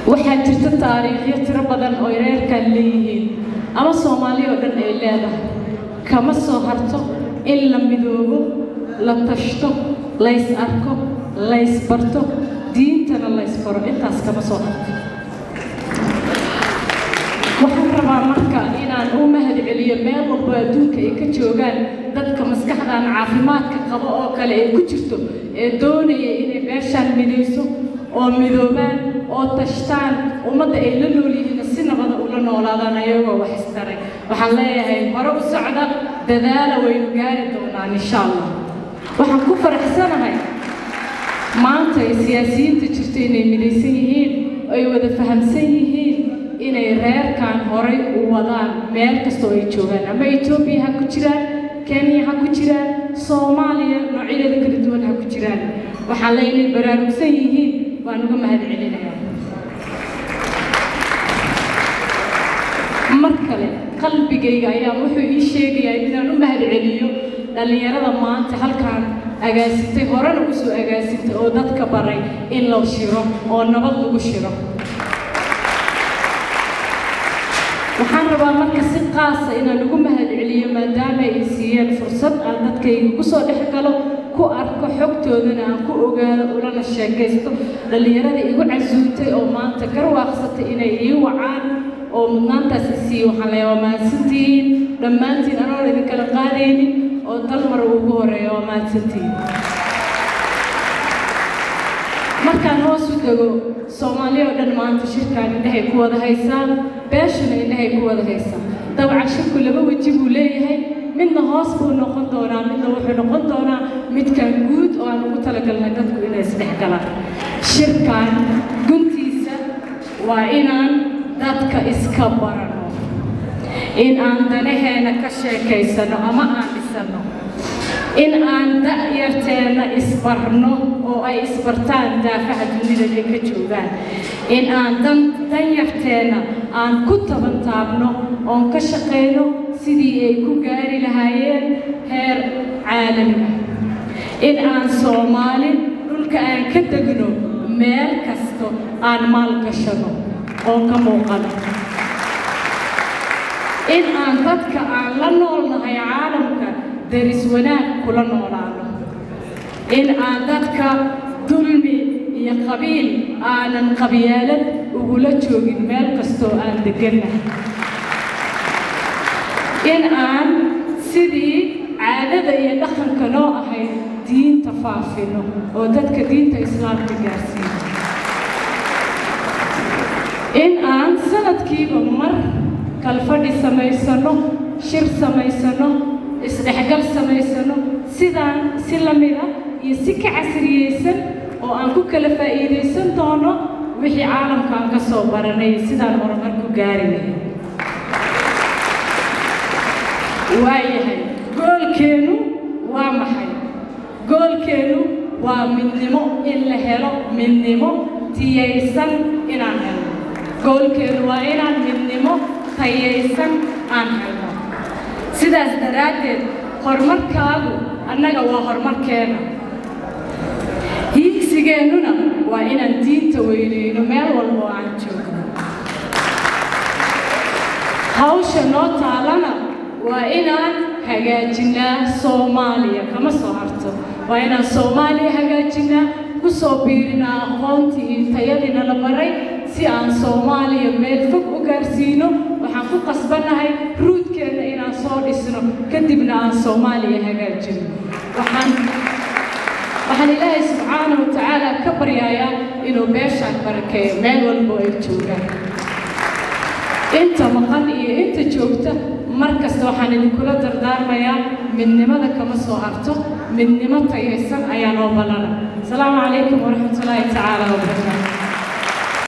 waxaa jirta taariikhyo tiro badan oo reerkan leeyihiin ama soomaali oo dhan ay leedahay kama soo harto in la midoobo la tashto lays arko lays barto diintana lays faro intaas kama soo harto waxaan rabaa marka inaan u mahad celiyo meel walbo adduunka ay ka joogaan dadka maskaxdan caafimaadka qabo oo kale ay ku jirto ee doonaya inay beeshaan midayso oo midoobaan oo tashtaan ummadda ay la nool yihiin si nabada ula noolaadaan ayagoo wax istaray waxaan leeyahay hore u socda dadaala waynu gaari doonaan insha allah waxaan ku faraxsanahay maanta ay siyaasiyiinta jirto inay midaysan yihiin ay wada fahamsan yihiin inay reerkan horay u wadaan meel kastoo ay joogaan ama etoobiya ha ku jiraan kenya ha ku jiraan soomaaliya noocyadeeda kala duwan ha ku jiraan waxaan le inay baraarugsan yihiin waan uga mahad celinayaa mar kale qalbigayga ayaa wuxuu ii sheegayaa inaan u mahad celiyo dhallinyarada maanta halkaan agaasintay horena usoo agaasintay oo dadka baray in la shiro oo nabad lagu shiro waxaan rabaa marka si qaasa inaan ugu mahad celiyo maadaama ay siiyeen fursad aan dadkayga kusoo dhex galo ku arko xogtoodana aan ku ogaado ulana sheekaysto dhallinyarada igu casuuntay oo maanta garwaaqsatay inay ii wacaan oo mudnaantaas isiiye waxaan leeyaa waa mahadsantihiin dhammaantiin anoon idinkala qaadaynin oo dal mar ugu horeeya waa mahadsantihiin markaan hoos u dego soomaaliya oo dhan maanta shirkaan indhahay ku wada haysaan beeshana indhahay ku wada haysaan dabcan shirku laba weji buu leeyahay midna hoos buu noqon doonaa midna wuxuu noqon doonaa midkan guud oo aan ugu talagalnay dadku inay isdhex galaan shirkan guntiisa waa inaan dadka iska barano in aan danaheena ka sheekaysano ama aan dhisano in aan da'yarteenna isbarno oo ay isbartaan daafaha dunida ay ka joogaan in aan dan danyarteenna aan ku tabantaabno oon ka shaqayno sidii ay ku gaari lahaayeen heer caalami ah in aan soomaali dhulka aan ka degno meel kasto aan maalgashano oo ka muuqano in aan dadka aan la noolnahay caalamka daris wanaag kula noolaano in aan dadka dulmi iyo qabiil aanan qabyaalad ugula joogin meel kastoo aan degannahay in aan sidii caadada iyo dhaqanka noo ahayd diinta faafino oo dadka diinta islaamka gaarsiino in aan sanadkiiba mar kalfadhi samaysano shir samaysano isdhexgal samaysano sidaan si la mida iyo si ka casriyeysan oo aan ku kala faa'iidaysan doono wixii caalamkaan ka soo baranay sidaan horumar ku gaari lahay waayahay goolkeennu waa maxay goolkeennu waa midnimo in la helo midnimo tiyaysan inaan helno goolkeennu waa inaan midnimo tayaysan aan helno sidaas daraaddeed horumarkaagu annaga waa horumarkeena hiigsigeennuna waa inaan diinta weyneyno meel walba oo aan joogno hawsha noo taalana waa inaan hagaajinaa soomaaliya kama soo harto waa inaan soomaaliya hagaajinaa ku soo biirinaa aqoontii iyo tayadiina la baray si aan soomaaliya meel fog u gaarsiino waxaan ku qasbannahay ruudkeenna inaan soo dhisno kadibna aan soomaaliya hagaajino waxaan waxaan ilaahay subxaana wa tacaala ka baryayaa inuu beeshaan barakeeyo meel walbo ay joogaan inta maqan iyo inta joogta mar kasta waxaan idinkula dardaarmayaa midnimada kama soo harto midnimo tayaysan ayaa noo ballana asalaamu calaykum waraxmatullaahi tacaala wabarakaatu